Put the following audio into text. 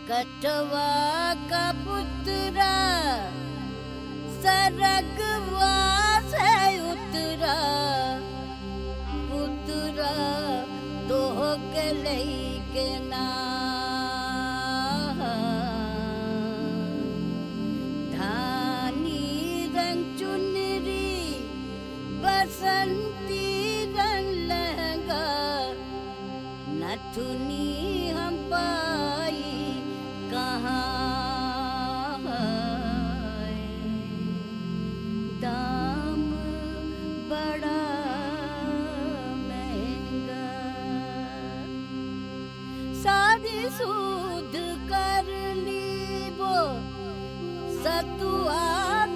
कटवा का पुतरा सरगवा से उतरा पुतरा तो के लेके ना धानी रंग चुनरी बसंती रंग लहंगा नथुनी हम पाई कहाँ है? दाम बड़ा महंगा शादी सूद कर ली वो सतुआ